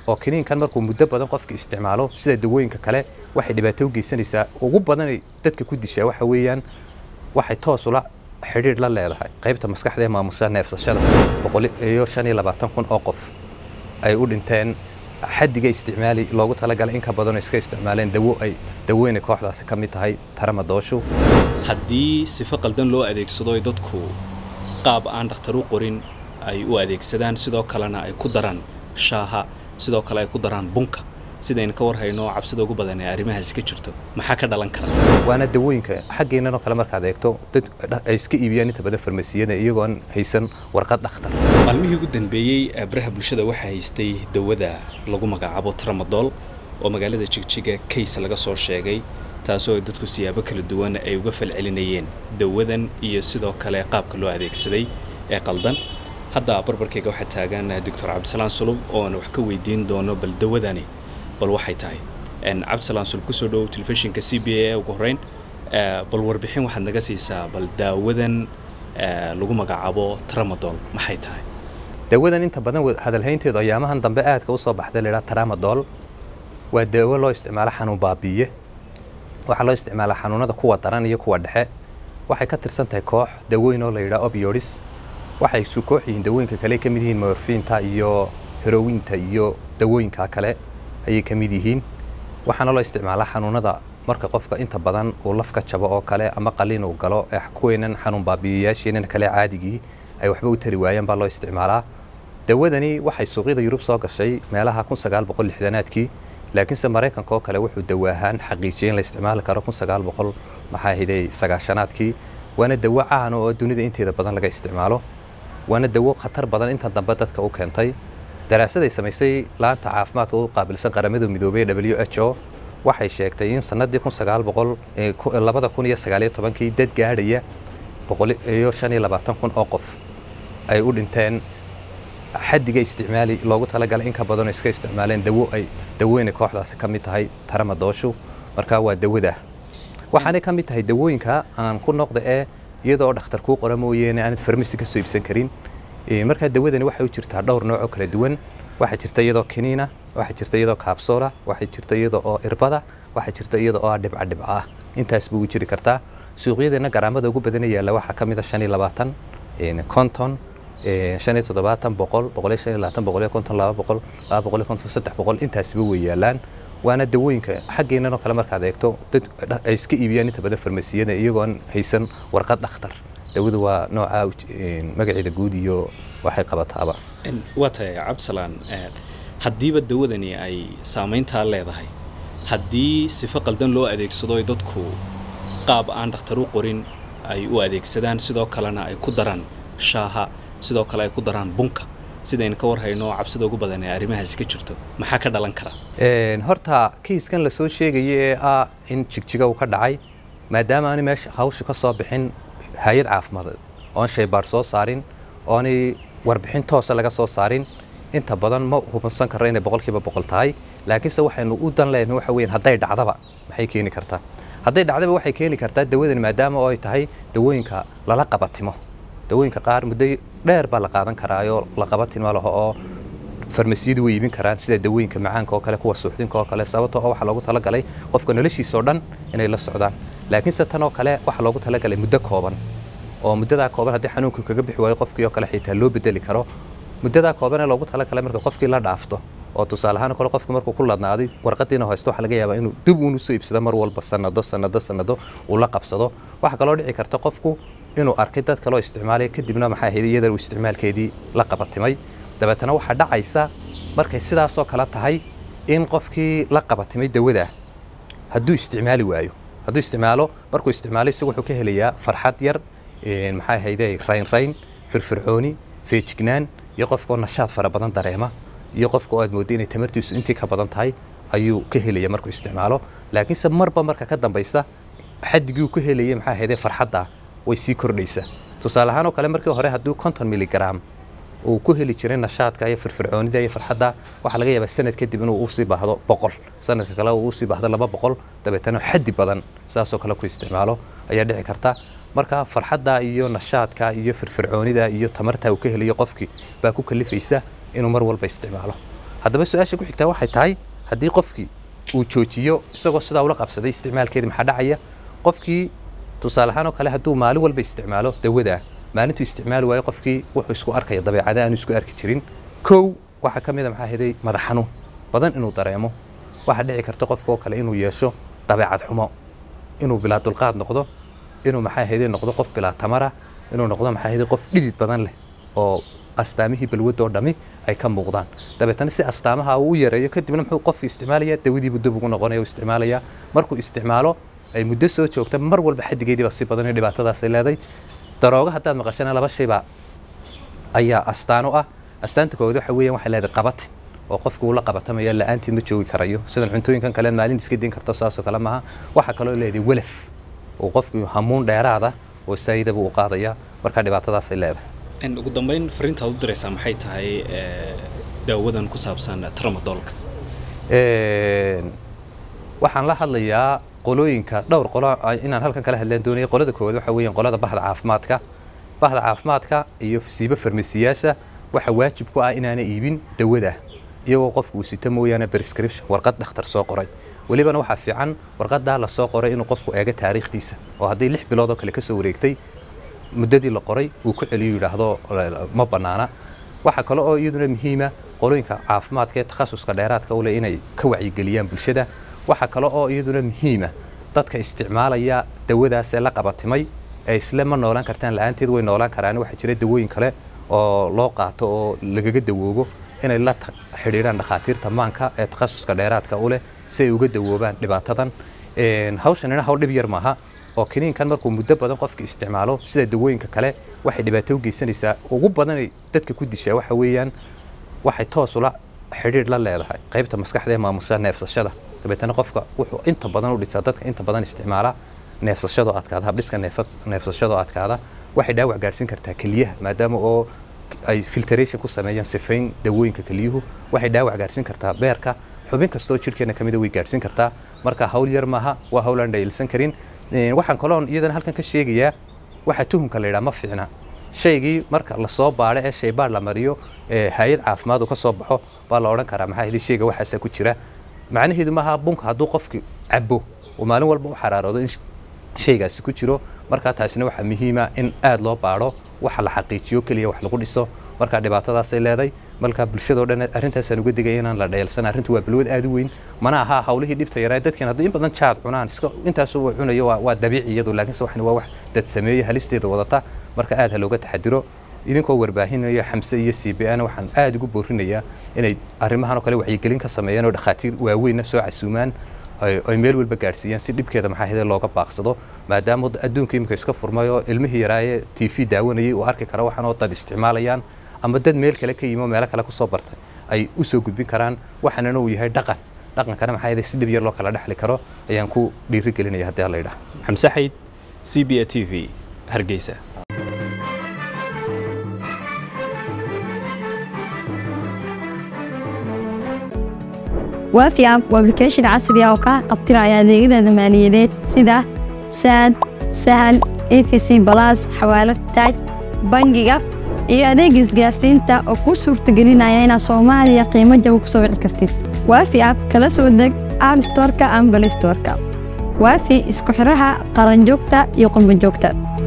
oo kiniinkan markuu muddo badan qofka isticmaalo sida dawooyinka kale waxay dhibaato u geysanaysaa ugu badanay dadka ku dishaa waxa weeyaan waxay toos ula xidhiidh la leedahay qaybta maskaxda ee maamusha neefsashada boqol iyo shan iyo labaatan kun oo qof ay u dhinteen xaddiga isticmaali loogu talagalay in ka badanoo iska isticmaaleen dawo ay dawooyinay kooxdaasi ka mid tahay taramadooshu haddii sifo qaldan loo adeegsado ay dadku qaab aan dhakhtar u qorin ay u adeegsadaan sidoo kalena ay ku daraan shaaha sidoo kale ay ku daraan bunka sidaynu ka war hayno cabsida ugu badan ee arrimahaasi ka jirto maxaa ka dhalan kara waana dawooyinka xaggeenanoo kale markaad eegto dad ay iska iibiyaan inta badan farmasiyada iyagoon haysan warqad dhakhtar maalmihii ugu dambeeyey baraha bulshada waxaa haystay dawada lagu magacaabo tramadool oo magaalada jigjiga kays laga soo sheegay taasoo ay dadku siyaabo kala duwan ay uga falcelinayeen dawadan iyo sidoo kale qaabka loo adeegsaday ee qaldan hadda barbarkayga waxaa taagan doctor cabdisalaan sulub oona wax ka weydiin doono bal dawadani bal waxay tahay cabdisalaan sulub kusoo dhowow telefishinka c b a ugu horreyn bal warbixin waxaad naga siisaa bal daawadan lagu magacaabo tramadol maxay tahay dawadan inta badan hadalhaynteedu ayaamahan dambe aadka u soo baxda la yidhaha tramadol waa daawo loo isticmaalo xanuun baabiiye waxaa loo isticmaalaa xanuunada kuwa daran iyo kuwa dhexe waxay ka tirsan tahay koox dawooyin oo la yidhaha obiodis waxay isu koox yihiin dawooyinka kale ka mid yihiin morfiinta iyo herowinta iyo dawooyinka kale ayay ka mid yihiin waxaana loo isticmaalaa xanuunada marka qofka inta badan uu lafka jabo oo kale ama qalin uu galo kuweynan xanuun baabiiyayaasheenan kale caadigii ay waxba u tari waayeen baa loo isticmaalaa dawadani waxay suuqyada yurub soo gashay meelaha kun sagaal boqol lixdanaadkii laakiinse maraykanka oo kale wuxuu dawo ahaan xaqiijiyey in la isticmaali karo kun sagaal boqol maxaa hiday sagaashanaadkii waana dawo caana oo dunida inteeda badan laga isticmaalo waana dawo khatar badan inta dambe dadka u keentay daraasaday samaysay laanta caafimaadka u qaabilsan qaramada midoobey w h o waxay sheegtay in sanadii kun sagaal boqol labada kun iyo sagaaliyo tobankii dad gaadhaya boqol iyo shan iyo labaatan kun oo qof ay u dhinteen xaddiga isticmaali loogu talagalay in ka badanoo iska isticmaaleen dawo ay dawooyinay kooxdaasi ka mid tahay taramadooshu markaa waa dawada waxaanay ka mid tahay dawooyinka aan ku noqda ee iyadoo dhakhtar kuu qora mooyeene aanad farmasi ka soo iibsan karin markaa dawadani waxay u jirtaa dhowr nooc oo kala duwan waxaa jirta iyadoo kiniina waxaa jirta iyadoo kaabsoola waxaa jirta iyadoo oo irbada waxaa jirta iyadoo oo dhibca dhibca ah intaas buu u jiri kartaa suuqyadeena garaamada ugu badana yaalla waxaa ka mid a shan iyo labaatan konton shan iyo toddobaatan boqol boqol iyo shan iyo labaatan boqol iyo konton laba boqol laba boqol iyo konton saddex boqol intaasba way yaalaan waana dawooyinka xaggeenanoo kale markaad eegto dad ay iska iibiyaan inta badan farmasiyada iyagoon haysan warqad dhakhtar dawadu waa nooca magaceeda guud iyo waxay qabataaba waa tahay cabdisalaan haddiiba dawadani ay saamayntaa leedahay haddii sifo qaldan loo adeegsado ay dadku qaab aan dhakhtar u qorin ay u adeegsadaan sidoo kalena ay ku daraan shaaha sidoo kale ay ku daraan bunka sidaynu ka war hayno cabsida ugu badan ee arrimahaasi ka jirto maxaa ka dhalan kara horta kiiskan lasoo sheegaya ee ah in jigjiga uu ka dhacay maadaama aani meesha hawsha ka soo bixin hay-ad caafimadeed oon shaybaadh soo saarin oonay warbixin toosa laga soo saarin inta badan ma hubinsan karra inay boqolkiiba boqol tahay laakiinse waxaynu u dan leenahay waxa weeyaan hadday dhacdaba maxay keeni kartaa hadday dhacdaba waxay keeni kartaa dawadan maadaama oo ay tahay dawooyinka lala qabatimo dawooyinka qaar muddo dheer baa la qaadan karaayoo la qabatimo laho oo farmasiyadu way iibin karaan sida dawooyinka macaanka oo kale kuwa suuxdinka oo kale sababtoo oo waxaa loogu talagalay qofka noloshiisa oo dhan inay la socdaan laakiinse tan oo kale waxaa loogu talagalay muddo kooban oo muddadaa kooban haddii xanuunku kaga bixi waayo qofkii oo kale xitaa loo bedeli karo muddadaa kooban ee loogu talagalay marka qofkii la dhaafto oo tusaale ahaan kale qofku markuu ku ladnaaday warqadiina haysto waxaa laga yaabaa inuu dib uunu soo iibsado mar walba sanado sanado sanado uu la qabsado waxaa kaloo dhici karta qofku inuu arkay dad kaloo isticmaalaya kadibna maxaa ahayd iyada uu isticmaalkeedii la qabatimay dabeetana waxaa dhacaysa markay sidaasoo kale tahay in qofkii la qabatimay dawada hadduu isticmaali waayo hadduu isticmaalo markuu isticmaalo isagu wuxuu ka helayaa farxad yar maxaa ahayde rayn rayn firfircooni feejignaan iyo qofkoo nashaad fara badan dareema iyo qofka oo aad moodda inay tamartiisu intii ka badan tahay ayuu ka helaya markuu isticmaalo laakiinse marba marka ka dambaysa xaddigii uu ka helayay maxaa ahayde farxadda way sii kordhaysaa tusaale ahaan oo kale markii hore hadduu konton miligram uu ku heli jiray nashaadka iyo firfircoonida iyo farxadda waxaa laga yaabaa sanad kadib inuu usii baahdo boqol sanadka kale uu usii baahdo laba boqol dabeetana xaddi badan saasoo kale ku isticmaalo ayaa dhici karta marka farxadda iyo nashaadka iyo firfircoonida iyo tamarta uu ka helayo qofkii baa ku kalifaysa inuu mar walba isticmaalo haddaba su-aasha ku xigtaa waxay tahay haddii qofkii uu joojiyo isagoo sidaa ula qabsaday isticmaalkeedii maxaa dhacaya qofkii tusaale ahaan oo kale hadduu maalin walba isticmaalo dawadaa maalintuu isticmaali waayo qofkii wuxuu isku arkaya dabeecada aanu isku arki jirin kow waxaa ka mid a maxaa heday madax xanuun badan inuu dareemo waxaa dhici karta qofka oo kale inuu yeesho dabeecad xumo inuu bilaa dulqaad noqdo inuu maxaa heday noqdo qof bilaa tamara inuu noqdo maxaa heday qof dhidid badan leh oo astaamihii balwadoo dhami ay ka muuqdaan dabeetana si astaamaha uu u yareeyo kadibna muxuu qofki isticmaalaya dawadiibu dib ugu noqonaya u isticmaalaya markuu isticmaalo ay muddo soo joogta mar walba xadigeediiba si badan iyo dhibaatadaasay leeday darooga haddaad maqashana laba shaybaa ayaa astaan u ah astaanta koowaad waxa weeyaan waxay leedahay qabatin oo qofku uu la qabatamaya la-aantiid ma joogi karayo sidan cuntooyinkan kale maalin iska din karto saasoo kale maaha waxaa kaloo leedahay welaf oo qofku hamuun dheeraada oo saayidaba uu qaadaya markaa dhibaatadaasay leedahay ugu dambeyn fariintaad u diraysaa maxay tahay daawadan ku saabsan tramadoolka waxaan la hadlayaa qolooyinka dhowr qolo inaan halkan kala hadlaan doonaya qolada koowaad waxa weeyaan qolada bahda caafimaadka bahda caafimaadka iyo siiba farmasiyaasha waxa waajib ku ah inaana iibin dawada iyagoo qofku uu sito mooyaane prescription warqad dhakhtar soo qoray welibana waxaa fiican warqadaa la soo qoray inuu qofku eego taariikhdiisa oo haddii lix bilood oo kale ka soo wareegtay muddadii la qoray uu ku celiyo yidhaahdo ma bannaana waxaa kale oo iyaduna muhiima qolooyinka caafimaadka ee takhasuska dheeraadka u leh inay ka wacyigeliyaan bulshada waxaa kale oo iyaduna muhiima dadka isticmaalaya dawadaasee la qabatimay ee isle ma noolaan kartaan la-aanteed way noolaan karaan waxaa jira dawooyin kale oo loo qaato oo lagaga dawoobo inay la xidhiidhaan dhakhaatiirta maanka ee takhasuska dheeraadka u leh si ay uga dawoobaan dhibaatadan hawshanina hawl dhib yar maaha oo kiniinkan markuu muddo badan qofka isticmaalo sida dawooyinka kale waxay dhibaato u geysanaysaa ugu badanay dadka ku dishaa waxa weeyaan waxay toos ula xidhiidh la leedahay qaybta maskaxda ee maamusha neefsashada dabeetana qofka wuxuu inta badan u dhigtaa dadka inta badan isticmaala neefsashadoo adkaada habdhiska neefsashadoo adkaada waxay dhaawac gaadhsiin kartaa keliyaha maadaama oo ay filtration ku sameeyaan sifayn dawooyinka keliyuhu waxay dhaawac gaadhsiin kartaa beerka xubin kastoo jidhkeena ka mida way gaadhsiin kartaa marka hawl yar maaha waa hawl aan dhayilsan karin waxaan kaloon iyadana halkan ka sheegayaa waxa tuhumka la yidhaha ma fiicna shaygii marka lasoo baadho ee shaybaadh la mariyo ee hay-ad caafimaad uu ka soo baxo baa la odhan karaa maxaa heli shayga waxaasa ku jira macnaheedu maaha bunka hadduu qofki cabo uu maalin walba u xaraaroodo in shaygaasi ku jiro markaa taasina waxaa muhiima in aad loo baadho waxa la xaqiijiyo keliya wax lagu dhiso markaa dhibaatadaasay leeday markaa bulshadoo dhan arrintaasaan uga digay inaan la dheelsan arrintu waa balwad aad u weyn mana aha hawlihii dhibta yaraa dadkan hadduu in badan jaad cunaan iska intaasu uu cunayo waa dabiici iyadu laakiinse waxan waa wax dad sameeye halisteeda wadata marka aad ha looga taxadiro idinkoo warbaahinaya xamse iyo c b ana waxaan aad ugu boorinayaa inay arrimahan oo kale wacyigelin ka sameeyaan oo dhakhaatiir waaweynna soo casuumaan ay meel walba gaadhsiiyaan si dhibkeeda maxaa hede looga baaqsado maadaama adduunka imika iska furmay oo ilmihii yaraaye t v daawanayay uu arki kara waxaan oo dad isticmaalayaan ama dad meel kale ka yimi oo meelo kale kusoo bartay ay u soo gudbin karaan waxaanana uu yahay dhaqan dhaqankana maxaa hede si dhib yar loo kala dhexli karo ayaan ku dhiiri gelinaya haddii alla yidhaha xamse xayd c b a t v hargeysa waafi app waa application casri ah oo kaa qabtiraya adeegyada maaliyadeed sida saad sahal efc balas xawaalad taaj bangiga iyo adeega isgaarsiinta oo kuu suurtagelinaya inaad soomaaliya qiimo jaba ku soo wici kartid waafi app kala soo deg app storka ama balay storka waafi isku xidhaha qaranjoogta iyo qurbanjoogta